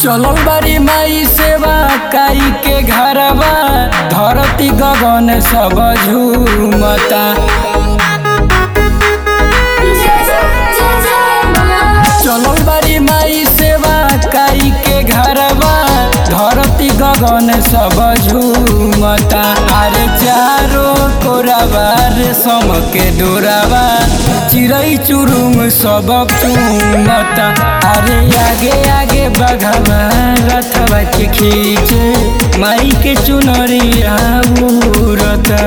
चलल बारी माई सेवा काई के घरवा धरती गगन सब झूमता चलल बारी माई सेवा काई के घरवा धरती गगन सब झूमता अरे चारो कोरावा रेशम के डोरावा चिड़ै चुरुंग सब चूमता अरे आगे आगे बघवा रथवा के खींचे माई के चुनरिया उड़ता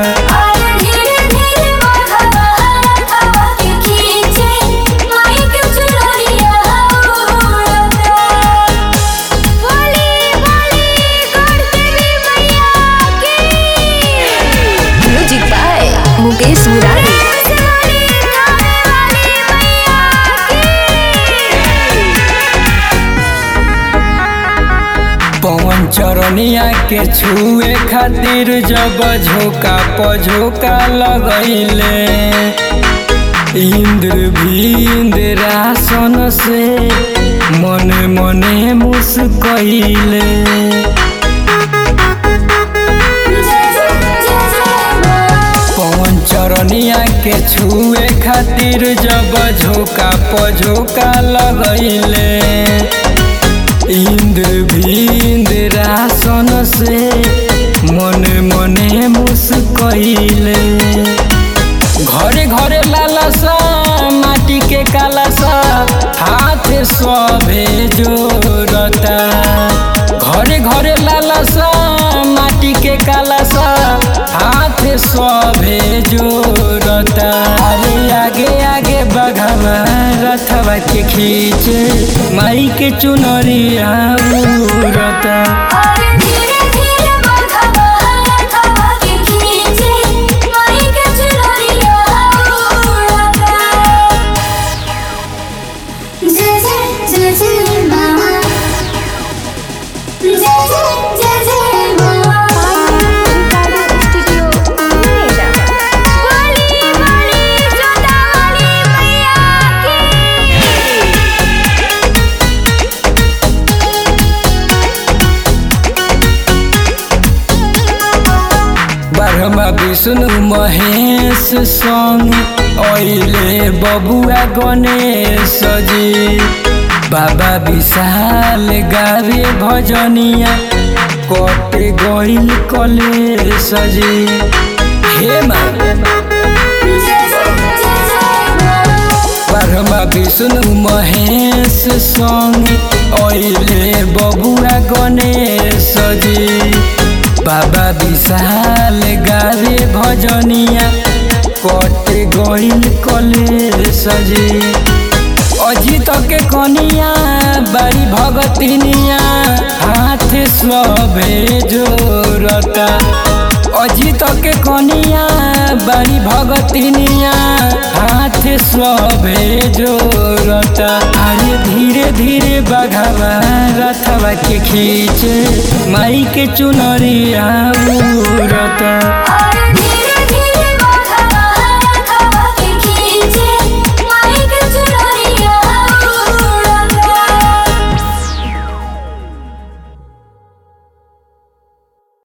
म्यूजिक बाय मुकेश मुरारी पवन चरनिया के छुए खातिर जब झोका पझोका लगैले इंद्र भी इंद्रासन से मने मने मुस्कैले पवन चरनिया के छुए खातिर जब झोका पझोका लगैले इंद्र भी इंद्रासन से मने मने मुस्कैले घरे घरे लालसा माटी के कालसा हाथ सभे जोड़ता घरे घरे लालसा माटी के कालसा हाथ सभे जोड़ता अरे आगे आगे बघवा रथवा के खींचे माई के चुनरिया उड़ता जय जय जय जय माँ जय जय जय जय माँ स्टूडियो नोएडा बोली बोली जोता वाली मैया की ब्रह्मा विष्णु महेश संग अइले बबुआ गणेश जी बाबा विशाल गावे भजनिया कटे गइल कलेश जी हे माँ जय जय जय जय माँ ब्रह्मा विष्णु महेश संग अइले बबुआ गणेश जी बाबा विशाल गावे भजनिया कटे गइल कलेश जी अजित के कनिया बारी भगतिनिया हाथ सभे जोड़ता अजित के कनिया बारी भगतिनिया हाथ सभे जोड़ता अरे धीरे धीरे बघवा रथवा के खींचे माई के चुनरिया उड़ता